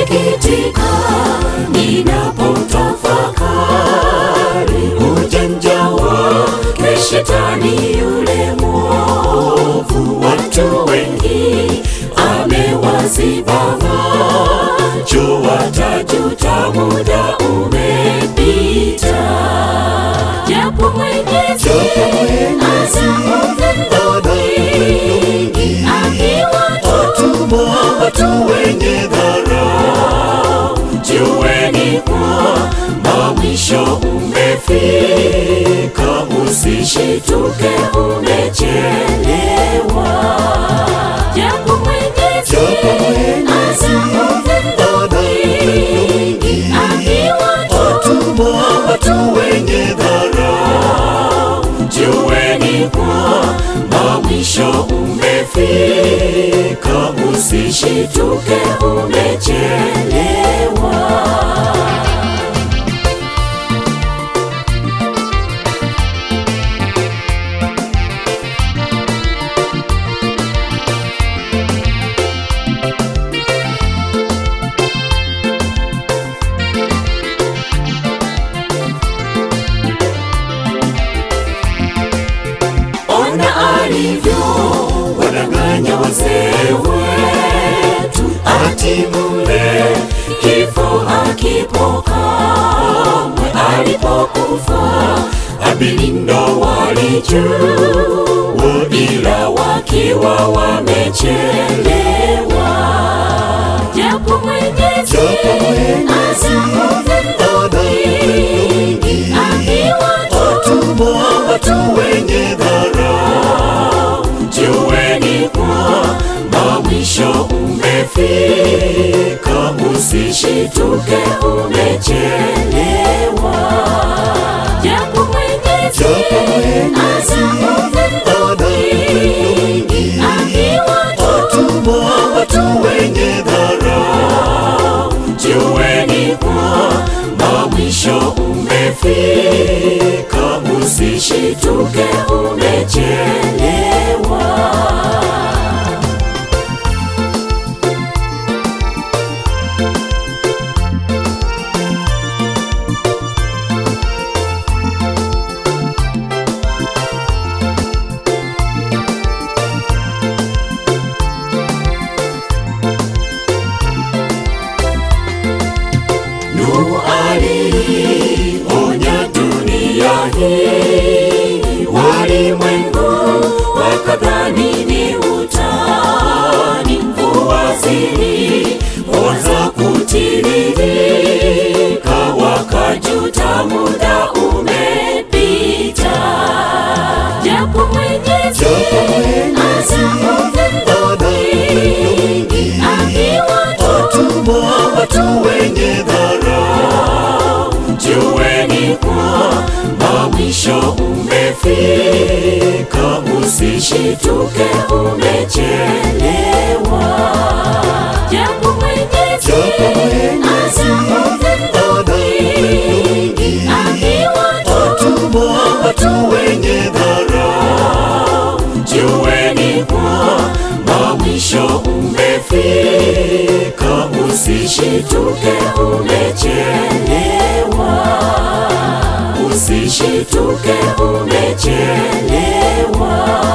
nasikitika ninapotafakari ujanja wake shetani yule mwovu. Watu wengi amewaziba macho, watajuta muda umepita. Japo Mwenyezi ana upendo mwingi, akiwatuma watu wenye dharau, jueni kwamba mwisho umefika, usishituke umechelewa. Japo Mwenyezi ana upendo mwingi, akiwatuma watu wenye dharau, jueni kwamba mwisho umefika, usishituke umechelewa. Ona alivyo wadanganya wazee wetu, ati mule kifo hakipo kamwe. Alipokufa Abili ndo walijua, ila wakiwa wamechelewa. Japo Mwenyezi ana upendo mwingi, akiwatuma watu wenye dharau, jueni kwamba mwisho umefika, usishituke umechelewa. Japo Mwenyezi ana upendo mwingi, akiwatuma watu wenye dharau, jueni kwamba mwisho umefika, usishituke umechelewa. Nuhu alionya dunia hii, walimwengu wakadhani ni utani. Mvua zilianza kutiririka, wakajuta muda umepita. Japo Mwenyezi ana upendo mwingi, akiwatuma watu wenye dharau, jueni kwamba mwisho umefika, usishituke umechelewa. Japo Mwenyezi ana upendo mwingi, akiwatuma watu wenye dharau, jueni kwamba mwisho umefika, usishituke umechelewa. Usishituke umechelewa.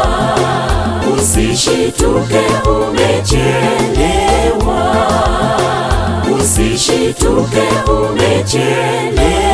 Usishituke umechelewa. Usishituke umechelewa.